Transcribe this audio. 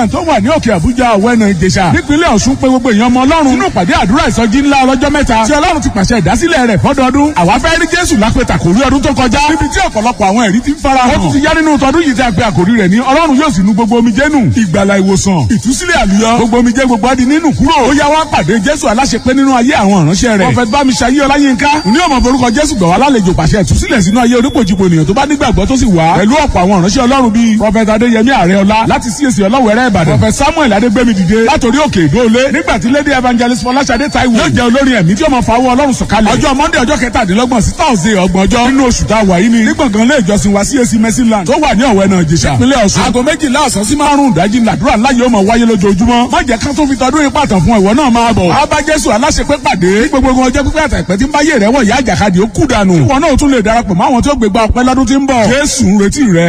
tó wà ní òkè àbújá ọ̀wẹ́nà ìjẹ̀ṣà nípínlẹ̀ ọ̀ṣun pé gbogbo èèyàn ọmọ ọlọ́run nínú ìpàdé àdúrà ìsọjí ńlá ọlọ́jọ́ mẹ́ta tí ọlọ́run ti pàṣẹ ìdásílẹ̀ rẹ̀ fọ́dọọdún àwa fẹ́ rí jésù lápẹ̀tà kò rí ọdún tó kọjá níbi tí ọ̀pọ̀lọpọ̀ àwọn ẹ̀rí ti ń fara hàn ó tún ti yá nínú tọdún yìí tí a pe àkòrí rẹ̀ ní ọlọ́run yóò sì nu gbogbo omijé nù ìgbàlà ìwòsàn ìtúsílẹ̀ àlùyọ gbogbo omijé gbogbo adi nínú kúrò ó yá wá pàdé jésù aláṣepé nínú ayé àwọn ìránṣẹ́ rẹ̀ prọfẹt bámiṣayé ọláyínká ní ọmọ forúkọ jésù gbọ̀ wá lálejò pàṣẹ ìtúsílẹ̀ sínú ayé onípojìpò ènìyàn tó bá nígbàgbọ́ tó sì wá pẹ̀lú ọ̀pọ̀ àwọn ìránṣẹ́ ọlọ́run bíi prọfẹt adéyẹmí àrẹọlá láti csc ọlọ́wẹ̀rẹ́ ìbàdàn prọfẹt samuel adégbèmí dìde látòrí òkè ìdóolé nígbà tí lady evangelist fọláṣadé taiwo yóò jẹ́ olórin ẹ̀mí tí ó máa fawọ́ ọlọ́run sọ̀kalẹ̀ ọjọ́ monday ọjọ́ kẹtàdínlọ́gbọ̀n sí thursday ọgbọ̀njọ́ nínú oṣù tá a wà yìí ni ní gbọ̀ngàn ilé ìjọsìn wa csc mercyland tó wà ní ọ̀wẹ́ náà jẹ̀ṣà ìpínlẹ̀ ọ̀ṣun aago méjìlá ọ̀sán sí márùn-ún ìdájí làdúrà ńlá yóò máa wáyé lójoojúmọ́ má jẹ́ ká tó fi tọdún ipa tàn fún ìwọ náà máa bọ̀ wá bá jésù aláṣepé pàdé ní gbogbo ọjọ́ pípẹ́ àtàpẹ́ tí ń bá yé rẹ̀ wọ̀ yá àjàkadì ó kú dànù ìwọ náà tún lè darapọ̀ mọ́ àwọn tí ó gbégbá ọpẹ́ lọ́dún tí ń bọ̀ jésù ń retí rẹ